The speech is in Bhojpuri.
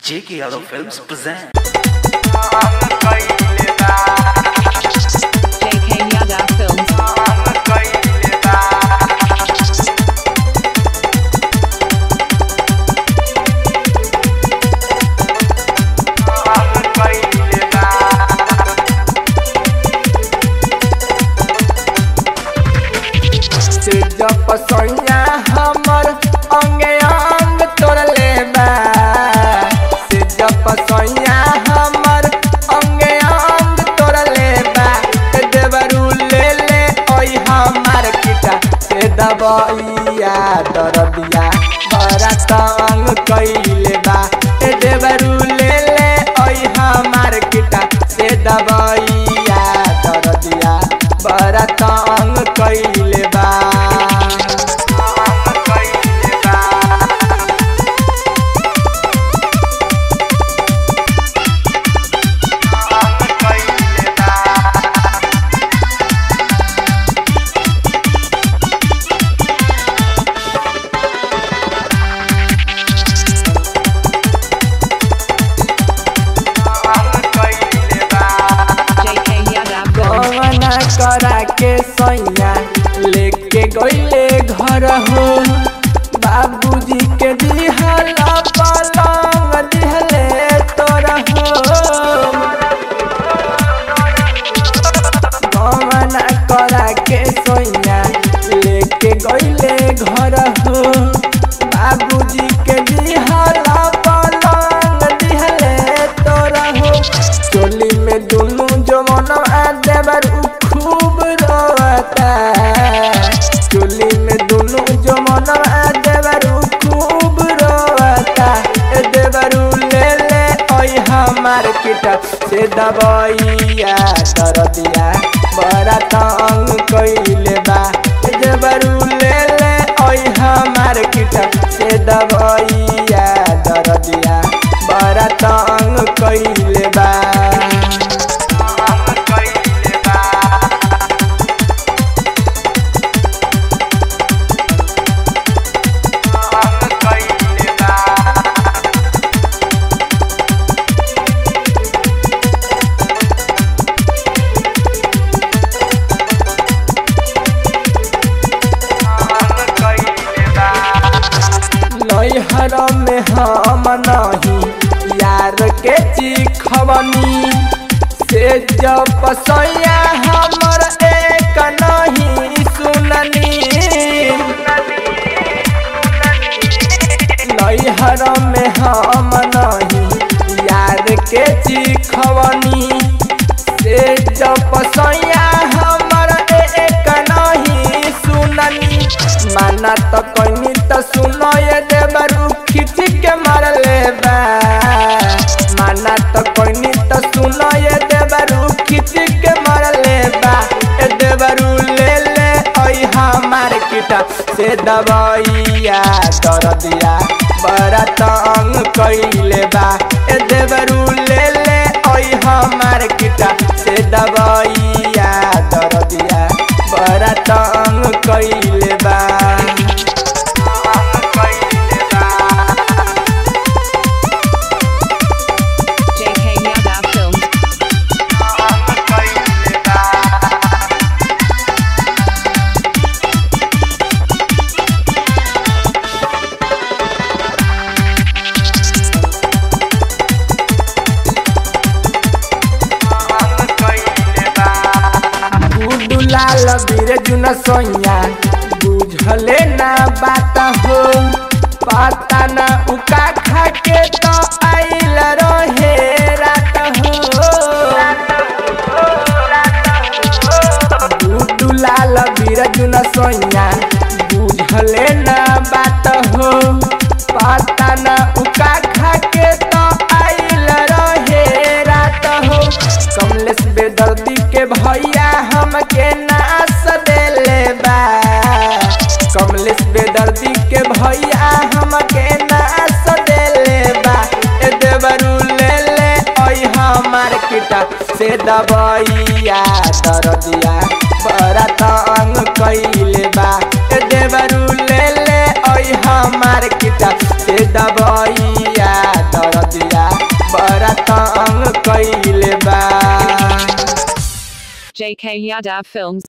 J.K. Yadav Films present. JK Yadav Films. से जब सोइया हमर अंगे अंग तोड़ले बा से जब सोइया हमर अंगे अंग तोड़ले बा ते देवरू ले ले ओई हमार किटा से दबइया दरदिया बड़ा तंग कइले बा ते देवरू ले ले ओई हमार किटा से दबइया दरदिया बड़ा तंग कइले बा JK Yadav Films. गवना करा के सैया लेके गईले घर हो बाबूजी के दिहल पलंग दिहले तोरा हो गवना करा के सैया लेके गईले घर हो बाबूजी के दिहल पलंग दिहले तोरा हो चोली में दुनू जमन आ देवर उ खूब रोता चोली में दुनू जमन आ देवर उ खूब रोता ए देवर उ ले ले ओई हमार किटा से दबइया कर दिया बड़ा तंग कइले बा ए देवर उ ले ले ओई हमार किटा से दबइया दर दिया बड़ा तंग कइले बा नैहर में हम नहीं यार के चिखवनी से जब पसैया हमर एक नहीं सुननी नैहर में हम नहीं यार के चिखवनी से जब पसैया हमर एक नहीं सुननी माना तो कहीं तो सुनो ये देवरू खिच के मार ले बा माना तो कहीं तो सुनो ये देवरू खिच के मार ले बा ए देवरू ले ले ओई हमार किटा से दबइया दर दिया बड़ा तंग कइले बा ए देवरू ले ले ओई हमार किटा से दबइया दर दिया बड़ा तंग कइले बा JK Yadav Films. गुडू लाल बीर जुन सोइया बुझले ना बात हो पता ना उका खा के तो आइल रहे रात हो गुडू लाल बीर जुन सोइया बुझले ना बात हो पता ना उका खा के तो आइल रहे रात हो कमलेश बेदर्दी के भैया हमके नास देले बा कमलेश बेदर्दी के भैया हमके नास देले बा ए देवरू ले ले ओई हमार किटा से दबइया दर दिया बड़ा तंग कइले बा ए देवरू ले ले ओई हमार किटा से दबइया दर दिया भइले बा JK Yadav Films.